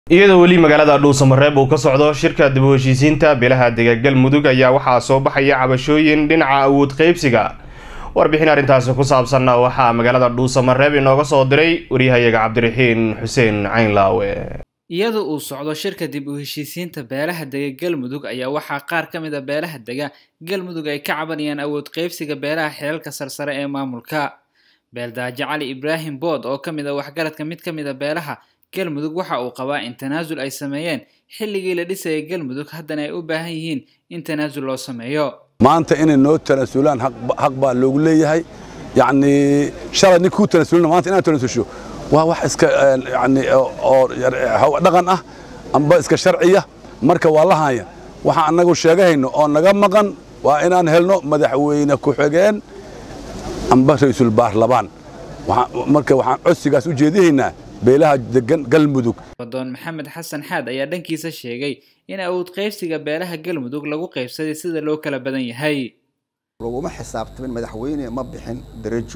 iyadoo weli magaalada dhuusamareeb uu ka socdo shirka dib u heshiisiinta beelaha dega galmudug ayaa waxaa soo baxaya cabashooyin dhinaca awood qaybsiga warbixin arrintaasi ku saabsanna waxaa magaalada dhuusamareeb inooga soo diray waryahayaga cabdiraxiin xuseen caynlaawe iyadoo uu socdo shirka dib u heshiisiinta beelaha dega galmudug ayaa waxaa qaar ka mid a beelaha dega galmudug ay ka cabanayaan awood qaybsiga beelaha xilalka sarsare ee maamulka beeldaajo cali ibraahim bood oo ka mid a waxgaradka mid ka mid a beelaha galmudug waxa uu qabaa in tanaasul ay sameeyeen xilligii la dhisayay galmudug haddana ay u baahan yihiin in tanaasul loo sameeyo maanta inay noo tanaasulaan xaq baa loogu leeyahay yacni shalay nin kuu tanaasulina maanta inaad tanaasusho waa wax iska yani oo dhaqan ah amba iska sharciya marka waa la haya waxaan annagu sheegahayno oo naga maqan waa inaan helno madaxweyne ku-xigeen amba ra'iisul baarlamaan marka waxaan codsigaas u jeedihaynaa beelaha degan galmudug wadoon maxamed xasan xaad ayaa dhankiisa sheegay in awood qaybsiga beelaha galmudug lagu qaybsaday sida loo kala badan yahay laguma xisaabtamin madaxweyne ma bixin darajo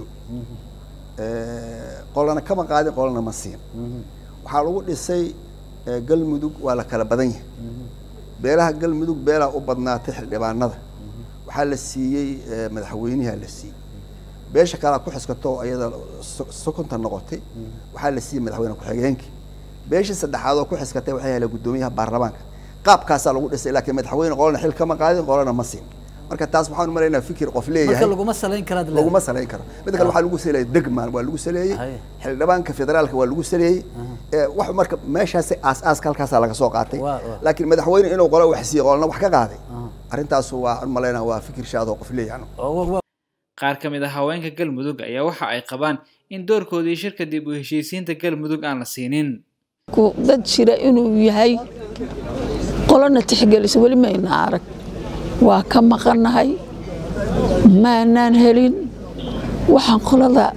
qolana kama qaadin qolana ma siin waxaa lagu dhisay galmudug waa la kala badan yahay beelaha galmudug beelaha u badnaatay xildhibaanada waxaa la siiyey madaxweynaha la siiyey beesha kalea ku xiskato iyada sokonta noqotay waxaa la siiyey madaxweyne ku-xigeenkii beeshii saddexaad oo ku xiskatay waxay heleen guddoomiyaha baarlamaanka qaabkaasaa lagu dhisay laakiin madaxweyne qolana xil kama qaadin qolana ma siin marka taas waxaan umalaynaa fikir qof leeyahay laguma salayn karaa laguma salayn karo midda kale waxaa lagu saleeyay degmaan waa lagu saleeyey xildhibaanka federaalka waa lagu saleeyey wax marka meeshaasi aas-aaska halkaasaa laga soo qaatay laakiin madaxweyne inuu qolo wax siiyey qolna wax ka qaaday arrintaas waa umalaynaa waa fikir shaadoo qof leeyahay qaar ka mid a haweenka galmudug ayaa waxa ay qabaan in doorkoodii shirka dib u heshiisiinta galmudug aan la siinin dad jira inuu yahay qolona tixgelisa weli mayna arag waa ka maqannahay maanaan helin waxaan qolada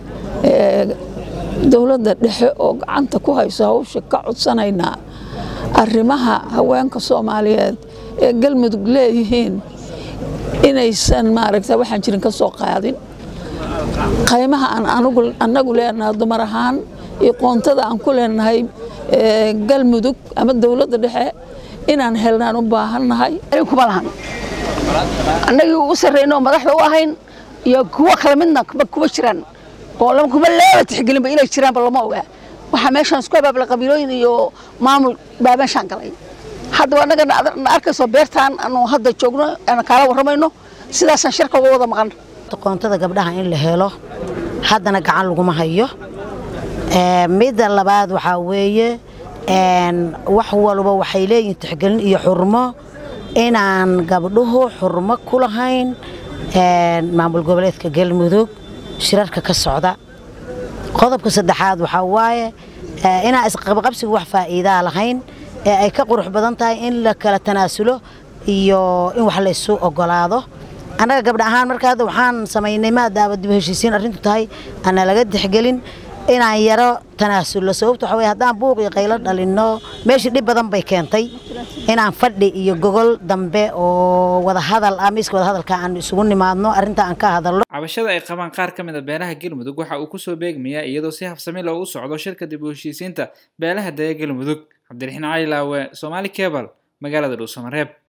dowladda dhexe oo gacanta ku hayso hawsha ka codsanaynaa arrimaha haweenka soomaaliyeed ee galmudug leeyihiin inaysan maaragta waxaan jirin ka soo qaadin qaymaha aan annagu leenahay dumar ahaan iyo qoontada aan ku leenahay galmudug ama dowladda dhexe inaan helnaan u baahannahay kuma lahan annagii ugu sarreynoo madaxda u ahayn iyo kuwo kale midna kuma jiraan oo kuma leeba tixgelinba inay jiraanba lama ogaa waxaa meeshaan isku abaabla qabiilooyin iyo maamul baa meeshaan galay haddaba annaga na arkayso beertaan aanu hadda joogno aan kaala warramayno sidaasaan shirka uga wada maqan qoontada gabdhaha in la helo haddana gacan laguma hayo midda labaad waxaa weeye wax walba waxay leeyihin tixgelin iyo xurmo inaan gabdhuhu xurmo ku lahayn maamul goboleedka galmudug shirarka ka socda qodobka saddexaad waxaa waaye inaan isqabqabsiga wax faa'iidaa lahayn ee ay ka qurux badan tahay in la kala tanaasulo iyo in wax laysu ogolaado annaga gabdha ahaan marka hadda waxaan samaynay maadaama dib heshiisiin arrintu tahay ana laga tixgelin inaan yaro tanaasullo sababto waxa weye haddaan buuq iyo qaylo dhalinno meeshii dhib badan bay keentay inaan fadhi iyo gogol dambe oo wadahadal ah miiska wadahadalka aan isugu nimaadno arrinta aan ka hadalno cabashada ay qabaan qaar ka mid a beelaha galmudug waxa uu kusoo beegmayaa iyadoo si habsami loogu socdo shirka dib u heshiisiinta beelaha dega galmudug cabdiraxiin cali laawe soomaali cebal magaalada dhuusamareeb